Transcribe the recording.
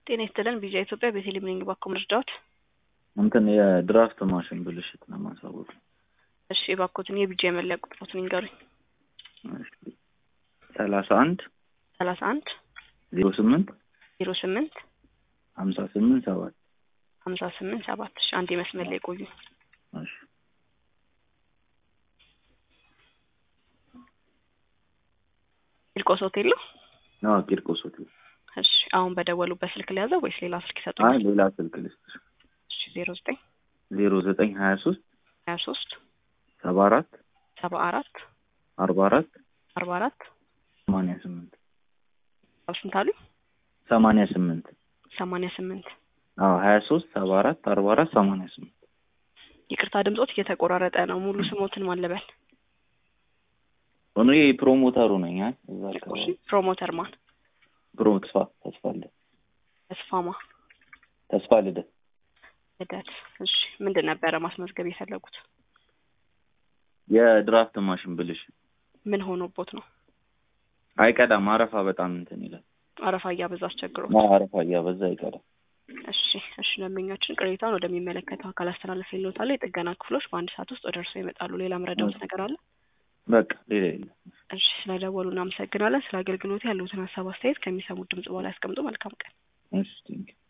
ጤና ይስጥልን ቪዛ ኢትዮጵያ ቤተልሔም ነኝ። እባክዎ መርዳዎት? እንትን የድራፍት ማሽን ብልሽት ለማሳወቅ ነው። እሺ እባክዎትን የቢጃ የመለያ ቁጥሮትን ይንገሩኝ። ሰላሳ አንድ ሰላሳ አንድ ዜሮ ስምንት ዜሮ ስምንት ሀምሳ ስምንት ሰባት ሀምሳ ስምንት ሰባት እሺ አንድ የመስመር ላይ ቆዩ። እሺ ቂርቆስ ሆቴል ነው? አዎ ቂርቆስ ሆቴል። እሺ አሁን በደወሉበት ስልክ ለያዘው ወይስ ሌላ ስልክ አይ ይሰጡኛል? ሌላ ስልክ ልስጥሽ። እሺ ዜሮ ዘጠኝ ዜሮ ዘጠኝ ሀያ ሶስት ሀያ ሶስት ሰባ አራት ሰባ አራት አርባ አራት አርባ አራት ሰማንያ ስምንት ስንት አሉ? ሰማንያ ስምንት ሰማንያ ስምንት አዎ ሀያ ሶስት ሰባ አራት አርባ አራት ሰማንያ ስምንት ይቅርታ ድምጾት እየተቆራረጠ ነው። ሙሉ ስሞትን ማን ልበል? እኔ ፕሮሞተሩ ነኝ። አይ እዛ እሺ አካባቢ ፕሮሞተር ማን? ፕሮ ተስፋ ተስፋ ልደት ተስፋማ ተስፋ ልደት ልደት። እሺ ምንድን ነበረ ማስመዝገብ የፈለጉት? የድራፍት ማሽን ብልሽት ምን ሆኖቦት ነው? አይቀዳም። አረፋ በጣም እንትን ይላል። አረፋ እያበዛ አስቸግሮት። አዎ፣ አረፋ እያበዛ አይቀዳም። እሺ እሺ ደንበኛችን ቅሬታውን ወደሚመለከተው አካል አስተላለፍ ይሎታል። የጥገና ክፍሎች በአንድ ሰዓት ውስጥ ወደ እርስዎ ይመጣሉ። ሌላ መረዳዎት ነገር አለ? በቃ ሌላ የለም። እሺ ስለደወሉ እናመሰግናለን። ስለ አገልግሎት ያሉትን ሀሳብ አስተያየት ከሚሰሙት ድምጽ በኋላ ያስቀምጡ። መልካም ቀን። እሺ ቴንኪው